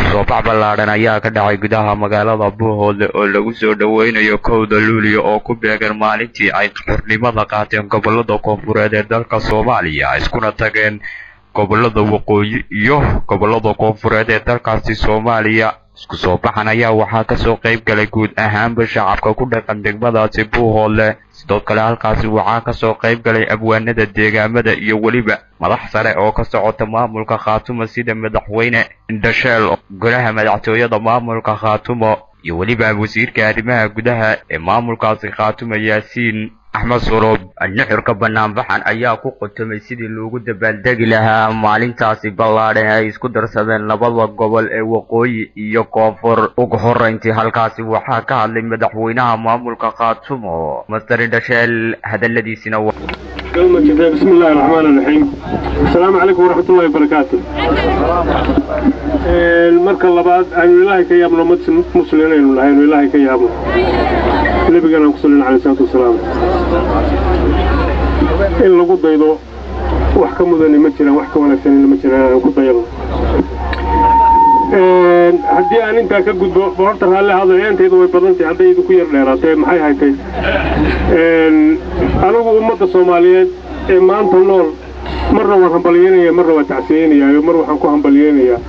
soo bax ballaadhan ayaa ka dhacay gudaha magaalada buuhoodle oo lagu soo dhoweynayo kowda luuliya oo ku beegan maalintii ay xornimada qaateen gobollada koonfureed ee dalka soomaaliya iskuna tageen gobollada waqooyi iyo gobollada koonfureed ee dalkaasi soomaaliya isku soo baxan ayaa waxaa kasoo qayb galay guud ahaanba shacabka ku dhaqan degmadaasi buuhoodle sidoo kale halkaasi waxaa kasoo qayb galay abwaanada deegaamada iyo weliba madax sare oo ka socota maamulka khaatumo sida madaxweyne indhasheel golaha madaxtooyada maamulka khaatumo iyo weliba wasiirka arrimaha gudaha ee maamulkaasi khaatumo yaasiin axmed suroob nuxurka banaanbaxan ayaa ku qotomay sidii loogu dabaaldegi lahaa maalintaasi ballaadhan ay isku darsadeen labada gobol ee waqooyi iyo koonfur ugu horeyntii halkaasi waxaa ka hadlay madaxweynaha maamulka khaatumo master indhasheel hadaladiisina كلمة كتاب بسم الله الرحمن الرحيم السلام عليكم ورحمة الله وبركاته المركة اللباد أن الله كي يامنا مسلمين الله أن الله كي يامنا نبي قال صلى عليه الصلاة والسلام إن لقوا ضيضو وحكم ذني مجرى وحكم ولا سنين مجرى لقوا ضيضو haddii aan intaa ka gudbo boorta raalli hadalyaantaydu way badantay hadday idinku yar dheeraatee maxay haytay anigu ummadda soomaaliyeed ee maanta nool marna waan hambalyeynaya marna waan tacsiyeynayaa mar waxaan ku hambalyeynayaa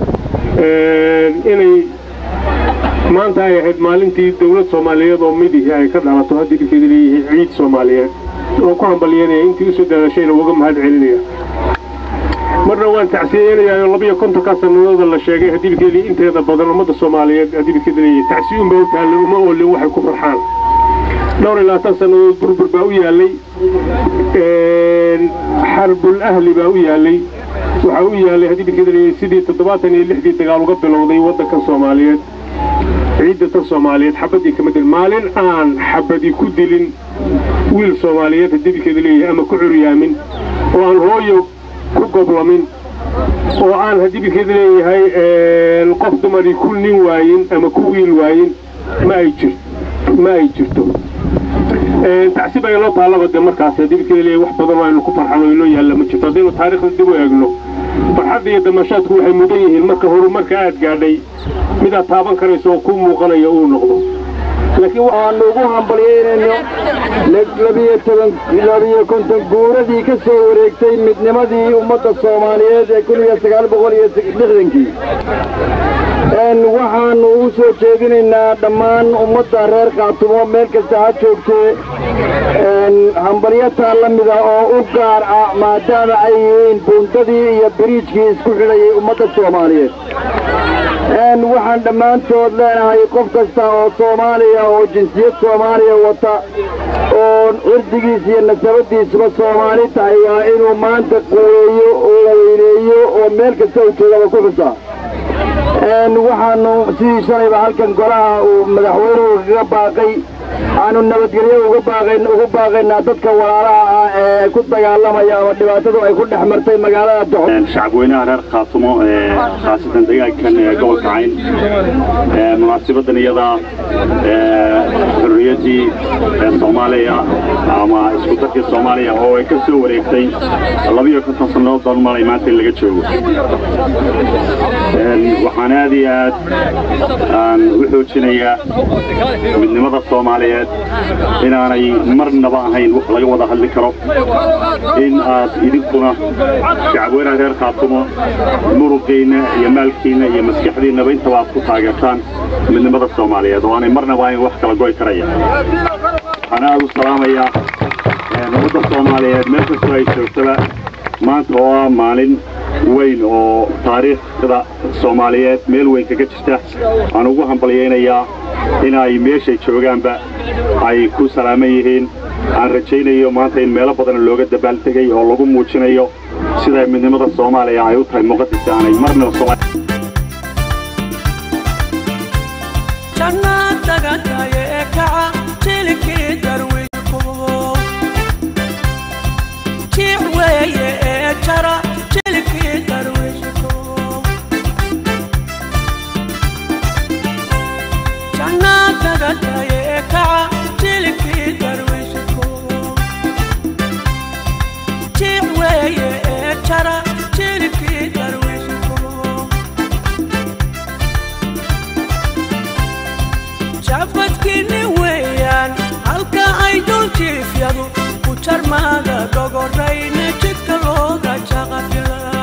inay maanta ay ahayd maalintii dawlad soomaaliyeed oo midihi ay ka dhalato haddii dhibkeeda leeyihiin ciid soomaaliyeed oo ku hambalyeynaya intii usoo daadashayna uga mahad celinaya marna waan tacsiyeynayaa labiyo kontonkaa sanadooda la sheegay hadibkeedii inteeda badan ummadda soomaaliyeed hadibkeeda leeyahay tacsiyuun baa u taallay uma oolin waxay ku farxaan dhowr iyo labaatan sannadood burbur baa u yaallay xarbul ahli baa u yaallay waxaa u yaallay hadibkeeda leeyahay sidii toddobaatan iyo lixdii dagaal uga bilowday waddankan soomaaliyeed ciidda tan soomaaliyeed xabadii kama dilin maalin aan xabadi ku dilin wiil soomaaliyeed hadibkeeda leeyahay ama ku curyaamin oo aan hooyo ku goblamin oo aan hadibikeeda leeyahay qof dumarii ku nin waayin ama ku wiil waayin ma ay jir ma ay jirto tacsi baa inoo taallaba de markaas hadibikeeda leeyahay wax badan aynu ku farxano inoo yaalla ma jirto haddaynu taariikhda dib u eegno farxadda iyo damashaadku waxay mudan yihiin marka horumarka aad gaadhay midaad taaban karayso oo ku muuqanaya uu noqdo laakiin waxaanu ugu hambalyeynayno labiyo toban labiyo konton guuradii ka soo wareegtay midnimadii ummadda soomaaliyeed ee kun iyo sagaal boqol iyo lixdankii waxaannu ugu soo jeedinaynaa dhammaan ummadda reer khaatumo meel kasta ha joogtee hambalyataa la mida oo u gaar ah maadaama ay yihiin buundadii iyo biriijkii isku xidhayay ummadda soomaaliyeed waxaan dhammaantood leenahay qof kasta oo soomaaliya oo jinsiyad soomaaliya wata oo cirdigiis iyo nasabadiisuba soomaali tahay waa inuu maanta quureeyo oo weyneeyo oo meel kasta u joogaba ku xusaa waxaanu sidii shalayba halkan golaha uu madaxweynuhu kaga baaqay aanu nabadgelyo uga baaqayn ugu baaqaynaa dadka walaalaha ah ee ku dagaalamaya ama dhibaatadu ay ku dhex martay magaalada doxo shacabweynaha reer khaatumo ee khaasatan deegaankan ee gobolka cayn munaasabadan iyada xurriyaddii soomaaliya ama isku darkii soomaaliya oo ay ka soo wareegtay labiyo konton sannadood baan malay maanta in laga joogo waxaan aad iyo aad aan u xoojinayaa midnimada soomaaliyeed inaanay marnaba ahayn wax laga wada hadli karo in aad idinkuna shacabweynaha reer khaatumo muruqiinna iyo maalkiinna iyo maskaxdiinnaba intaba aad ku taageertaan midnimada soomaaliyeed oo aanay marnaba ahayn wax kala goy karaya waxaan aad u salaamayaa ummadda soomaaliyeed meel kastoo ay joogtaba maanta oo ah maalin weyn oo taariikhda soomaaliyeed meel weyn kaga jirta waxaan ugu hambalyaynayaa in ay meeshay joogaanba ay ku salaaman yihiin aan rajaynayo maanta in meelo badan looga dabaaldegay oo lagu muujinayo sida midnimada soomaaliya ay u tahay muqadis aanay marnaba jarmaaga dhogorayna jidka looga jaqafila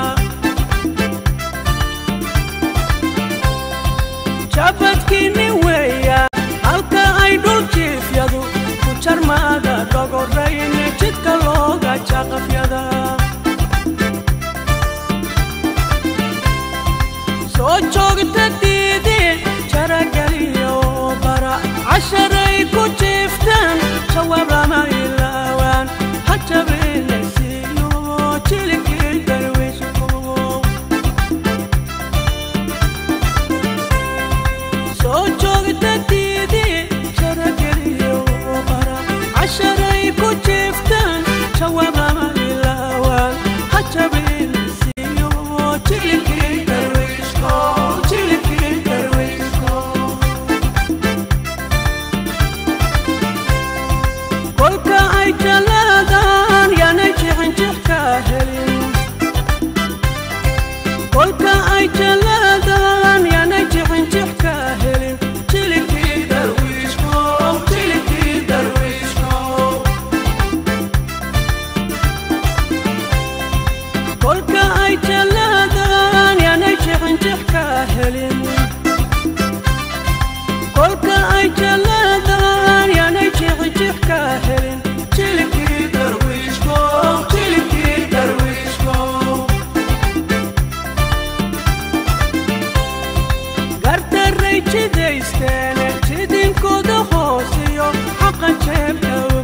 jabadkiinni weeya halka ay dhul jiifyadu ku jarmaaga dhogorayna jidka looga jaqafyada soo joogta diidi jarageliyo bara casharay ku jiiftaan jawaab lama ilaawaan hajabeelasiiyo jilikii darwiishko soo joogta diidi jarageliyo bara casharay ku jiiftaan jawaab lama ilaawaan hajabeelasiiyo jilikii darwiishko jilikii darwiishko kolka ay jalaadaan yaanay jixinjix ka helin kolka ay jalaadaan yaanay jixinjix ka helin jilikii darwiishko jilikii darwiishko kolka ay jalaadaan yaanay jixinjix ka helin kolka ay jalaadaan yaanay jixinjix ka helin jilikii darwiishko jilikii darwiishko gardaray jidaysteene jidinkooda hoosiyo xaqa jeebka